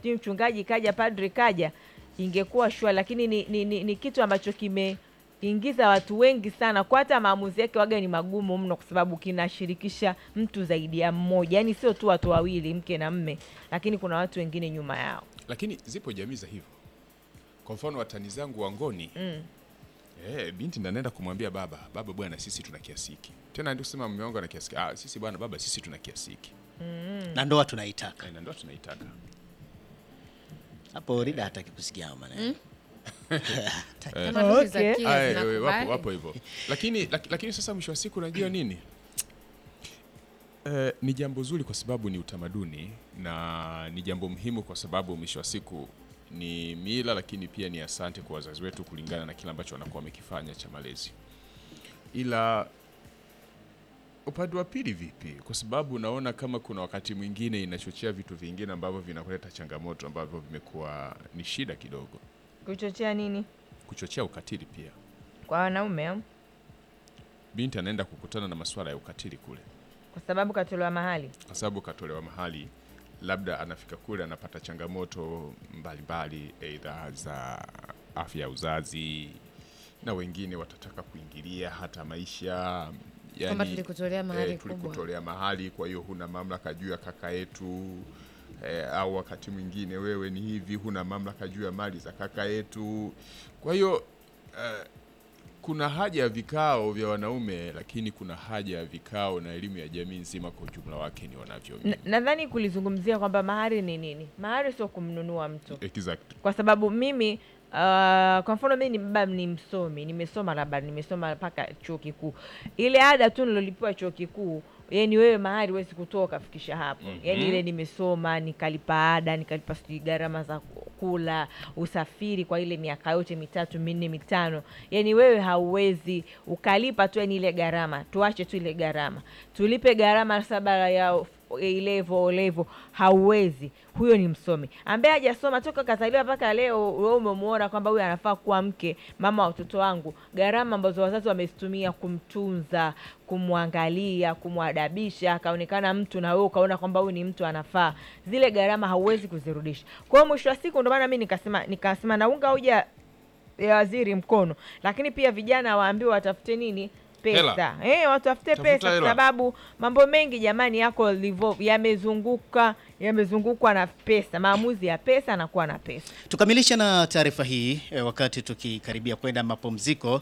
sijui mchungaji kaja padri kaja ingekuwa shua lakini ni, ni, ni, ni kitu ambacho kimeingiza watu wengi sana kwa hata maamuzi yake waga ni magumu mno kwa sababu kinashirikisha mtu zaidi ya mmoja yaani sio tu watu wawili mke na mme lakini kuna watu wengine nyuma yao lakini zipo jamii za hivyo kwa mfano watani zangu wangoni mm. Eh, binti ndo anaenda kumwambia baba, baba bwana, sisi tuna kiasi hiki. Tena ndio kusema mume wangu ana kiasi hiki. Ah, sisi bwana, baba, sisi tuna kiasi hiki. na ndoa tunaitaka Eh, Na ndio tunaitaka. hapo. Rida hataki kusikia hayo maneno Tamaduni za Okay. Kenya Aya, zinakubali. wapo wapo hivyo. Lakini lak, lakini sasa mwisho wa siku unajua nini? Eh, ni jambo zuri kwa sababu ni utamaduni na ni jambo muhimu kwa sababu mwisho wa siku ni mila, lakini pia ni asante kwa wazazi wetu kulingana na kile ambacho wanakuwa wamekifanya cha malezi. Ila upande wa pili vipi? Kwa sababu naona kama kuna wakati mwingine inachochea vitu vingine ambavyo vinakuleta changamoto ambavyo vimekuwa ni shida kidogo, kuchochea nini kuchochea ukatili pia. kwa wanaume au? Binti anaenda kukutana na masuala ya ukatili kule, kwa sababu katolewa mahali kwa sababu katolewa mahali, labda anafika kule anapata changamoto mbalimbali, aidha za afya ya uzazi, na wengine watataka kuingilia hata maisha Kwamba tulikutolea mahali eh, kubwa. tulikutolea mahali, kwa hiyo huna mamlaka juu ya kaka yetu eh, au wakati mwingine wewe ni hivi, huna mamlaka juu ya mali za kaka yetu. Kwa hiyo eh, kuna haja ya vikao vya wanaume, lakini kuna haja ya vikao na elimu ya jamii nzima kwa ujumla wake ni wanavyo N- nadhani kulizungumzia kwamba mahari ni nini mahari sio kumnunua mtu exact. kwa sababu mimi uh, kwa mfano mimi ni baba ni msomi nimesoma labda nimesoma mpaka chuo kikuu ile ada tu nilolipiwa chuo kikuu yani wewe mahari huwezi kutoa ukafikisha hapo mm yani ile nimesoma nikalipa ada nikalipa sijui gharama za kula usafiri kwa ile miaka yote mitatu minne mitano yani wewe hauwezi ukalipa tu yani ile gharama tuache tu ile gharama tulipe gharama saba ya ilevo olevo hauwezi huyo ni msomi ambaye hajasoma toka kazaliwa mpaka leo wewe umemwona kwamba huyu anafaa kuwa mke mama wa watoto wangu gharama ambazo wazazi wamezitumia kumtunza kumwangalia kumwadabisha akaonekana mtu na wewe ukaona kwamba huyu ni mtu anafaa zile gharama hauwezi kuzirudisha kwa hiyo mwisho wa siku ndio maana mi nikasema nikasema naunga hoja ya waziri mkono lakini pia vijana waambiwe watafute nini pesa Hela. eh, watafute Tafuta pesa kwa hela. sababu mambo mengi jamani yako livo yamezunguka yamezungukwa na pesa maamuzi ya pesa anakuwa na pesa Tukamilishe na taarifa hii e, wakati tukikaribia kwenda mapumziko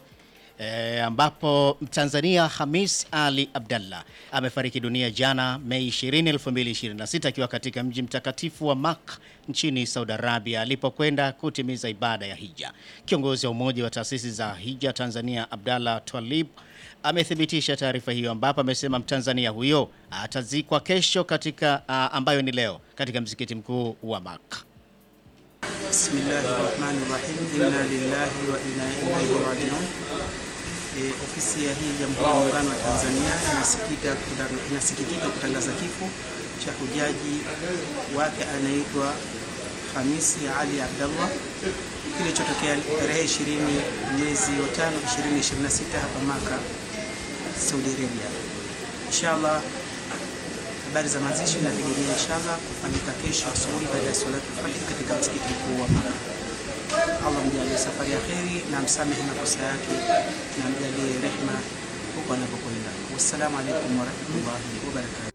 e, ambapo Mtanzania Hamis Ali Abdallah amefariki dunia jana Mei 20, 2026 akiwa katika mji mtakatifu wa Mak nchini Saudi Arabia alipokwenda kutimiza ibada ya hija. Kiongozi wa umoja wa taasisi za hija Tanzania Abdallah Twalib amethibitisha taarifa hiyo ambapo amesema Mtanzania huyo atazikwa kesho katika a, ambayo ni leo katika msikiti mkuu wa Mak. Bismillahi rahmani rahim. Inna lillahi wa inna ilaihi rajiun. E, ofisi ya hii Jamhuri ya Muungano wa Tanzania inasikika kutan- inasikitika kutangaza kifo cha hujaji wake anaitwa Hamisi Ali Abdallah kilichotokea tarehe 20 mwezi wa 5 2026 hapa Maka, Saudi Arabia. Inshallah habari za mazishi inategemea inshallah kufanyika kesho asubuhi baada ya salatu al-fajr katika msikiti mkuu wa Maka. Allah mjalie safari ya kheri na msamehe makosa yake na mjalie rehma huko anapokwenda. Wassalamu alaikum warahmatullahi wabarakatuh.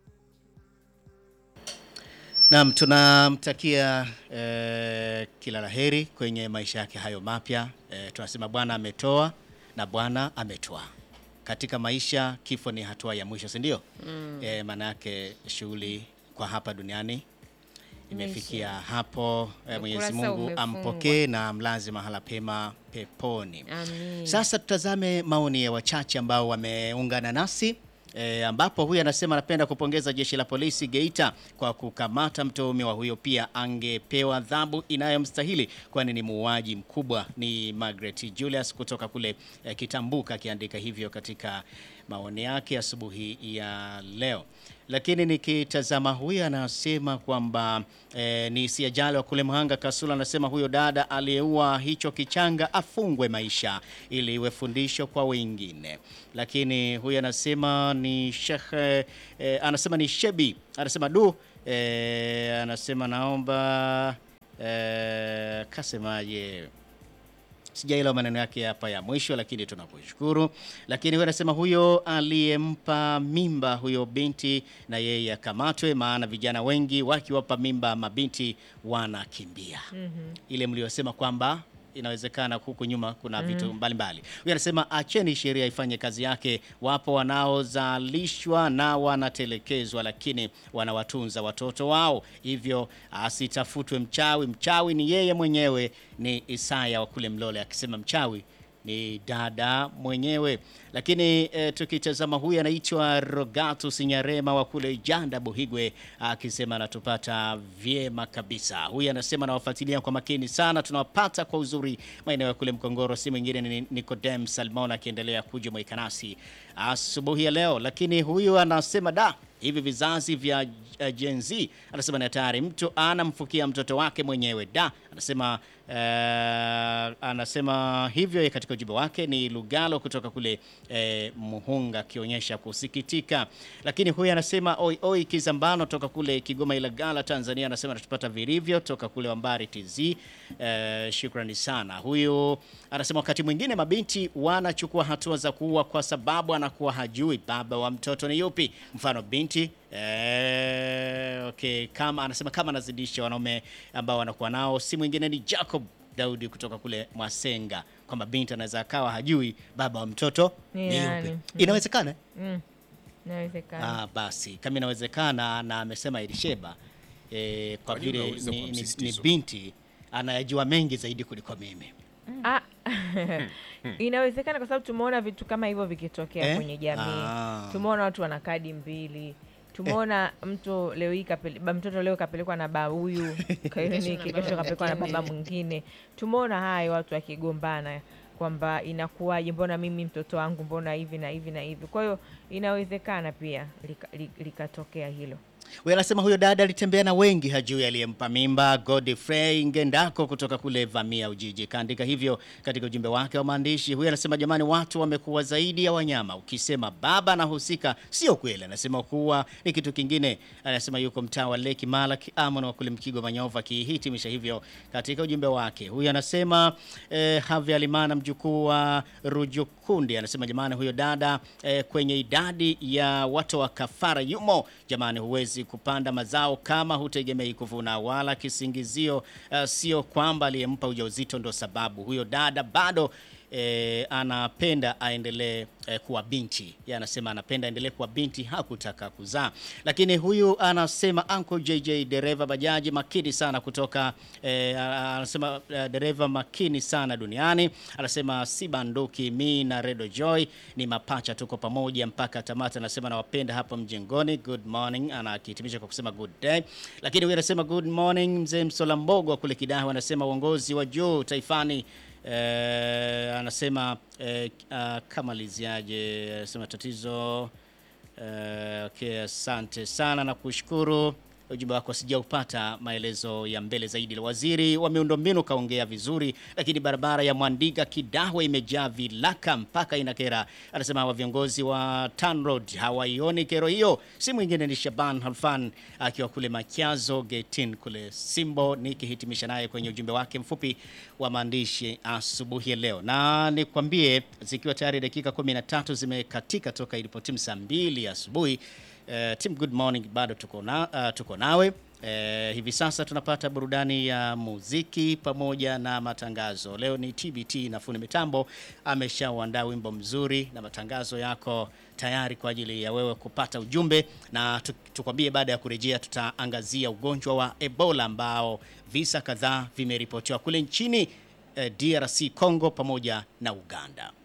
Naam, tunamtakia eh, kila laheri kwenye maisha yake hayo mapya. Eh, tunasema Bwana ametoa na Bwana ametoa. Katika maisha kifo ni hatua ya mwisho, si ndio? Mm. Eh, maana yake shughuli kwa hapa duniani imefikia hapo. Eh, Mwenyezi Ukurasa Mungu umefungwa. ampokee na amlaze mahala pema peponi. Amin. Sasa tutazame maoni ya wachache ambao wameungana nasi e, ambapo huyu anasema anapenda kupongeza jeshi la polisi Geita kwa kukamata mtuhumiwa huyo, pia angepewa adhabu inayomstahili kwani ni muuaji mkubwa. Ni Margaret Julius kutoka kule e, Kitambuka akiandika hivyo katika maoni yake asubuhi ya leo. Lakini nikitazama huyu anasema kwamba e, ni Siajali wa kule Mhanga Kasula, anasema huyo dada aliyeua hicho kichanga afungwe maisha ili iwe fundisho kwa wengine. Lakini huyu anasema ni Sheikh e, anasema ni Shebi, anasema du e, anasema naomba eh, kasemaje sijaelewa maneno yake hapa ya mwisho, lakini tunakushukuru. Lakini huyo anasema huyo aliyempa mimba huyo binti na yeye akamatwe, maana vijana wengi wakiwapa mimba mabinti wanakimbia. Ile mliosema kwamba inawezekana huku nyuma kuna vitu mbalimbali. Huyo anasema acheni sheria ifanye kazi yake. Wapo wanaozalishwa na wanatelekezwa, lakini wanawatunza watoto wao, hivyo asitafutwe mchawi. Mchawi ni yeye mwenyewe. Ni Isaya wa kule Mlole akisema mchawi ni dada mwenyewe. Lakini e, tukitazama huyu anaitwa Rogatus Nyarema wa kule Janda Buhigwe akisema anatupata vyema kabisa. Huyu anasema anawafuatilia kwa makini sana, tunawapata kwa uzuri maeneo ya kule Mkongoro. Si mwingine ni Nicodem Salmon akiendelea kujumuika nasi asubuhi ya leo. Lakini huyu anasema da hivi vizazi vya uh, Gen Z anasema ni hatari, mtu anamfukia mtoto wake mwenyewe da. Anasema uh, anasema hivyo katika ujumbe wake. Ni Lugalo kutoka kule eh, Muhunga akionyesha kusikitika. Lakini huyu anasema oi oi Kizambano toka kule Kigoma Ilagala Tanzania, anasema anatupata vilivyo toka kule Wambari TZ. Eh, shukrani sana. Huyu anasema wakati mwingine mabinti wanachukua hatua za kuua kwa sababu anakuwa hajui baba wa mtoto ni yupi. Mfano binti eh, okay, kama anasema kama anazidisha wanaume ambao wanakuwa nao, si mwingine ni Jacob Daudi kutoka kule Mwasenga, kwamba binti anaweza akawa hajui baba wa mtoto Ni ni nani? yupi. Mm. Inawezekana Mm. Inawezekana. Ah, basi kama inawezekana, na amesema Elisheba eh, kwa Kwa nini vile unauliza ni, kwa ni, ni msisitizo? binti anayajua mengi zaidi kuliko mimi. Ah, inawezekana kwa sababu tumeona vitu kama hivyo vikitokea Eh? kwenye jamii. Ah. Tumeona watu wana kadi mbili. Tumeona mtu leo hii kapele, ba- mtoto leo kapelekwa na baba huyu kliniki, na kesho baba kapelekwa na mwingine. baba mwingine. Tumeona hayo watu wakigombana kwamba inakuwaje, mbona mimi mtoto wangu, mbona hivi na hivi na hivi. Kwa hiyo inawezekana pia lika- li- likatokea hilo. Huyu anasema huyo dada alitembea na wengi, hajui aliyempa mimba. Godfrey Ngendako kutoka kule Vamia Ujiji kaandika hivyo katika ujumbe wake wa maandishi. Huyu anasema jamani, watu wamekuwa zaidi ya wanyama. Ukisema baba anahusika, sio kweli. Anasema kuwa ni kitu kingine. Anasema yuko mtaa wa Leki Malak Amon wa kule Mkigo Manyova, akihitimisha hivyo katika ujumbe wake. Huyu anasema eh, Havi Alimana mjukuu wa Rujukundi anasema jamani, huyo dada eh, kwenye idadi ya watu wa kafara yumo. Jamani, huwezi kupanda mazao kama hutegemei kuvuna, wala kisingizio eh, sio kwamba aliyempa ujauzito ndo sababu. Huyo dada bado eh, anapenda aendelee eh, kuwa binti. Yeye anasema anapenda aendelee kuwa binti, hakutaka kuzaa. Lakini huyu anasema Uncle JJ dereva bajaji makini sana kutoka eh, anasema eh, dereva makini sana duniani. Anasema si banduki, mi na Redo Joy ni mapacha, tuko pamoja mpaka tamati. Anasema nawapenda hapo mjengoni. Good morning, anakihitimisha kwa kusema good day. Lakini huyu anasema good morning mzee Msola Mbogo wa kule Kidaho, anasema uongozi wa juu taifani Eh, anasema eh, uh, kama liziaje, anasema tatizo eh, okay, asante sana na kushukuru ujumbe wako sijaupata maelezo ya mbele zaidi. Waziri wa miundombinu kaongea vizuri, lakini barabara ya Mwandiga Kidahwe imejaa vilaka mpaka inakera. Anasema hawa viongozi wa TANROADS hawaioni kero hiyo. Si mwingine ni Shaban Halfan akiwa kule Machazo Getin kule Simbo, nikihitimisha naye kwenye ujumbe wake mfupi wa maandishi asubuhi ya leo, na nikwambie zikiwa tayari dakika 13 zimekatika toka ilipotimu saa mbili asubuhi. Uh, Team Good Morning bado tuko, na, uh, tuko nawe uh, hivi sasa tunapata burudani ya muziki pamoja na matangazo. Leo ni TBT na fundi mitambo ameshauandaa wimbo mzuri na matangazo yako tayari kwa ajili ya wewe kupata ujumbe, na tu- tukwambie, baada ya kurejea tutaangazia ugonjwa wa Ebola ambao visa kadhaa vimeripotiwa kule nchini eh, DRC Congo pamoja na Uganda.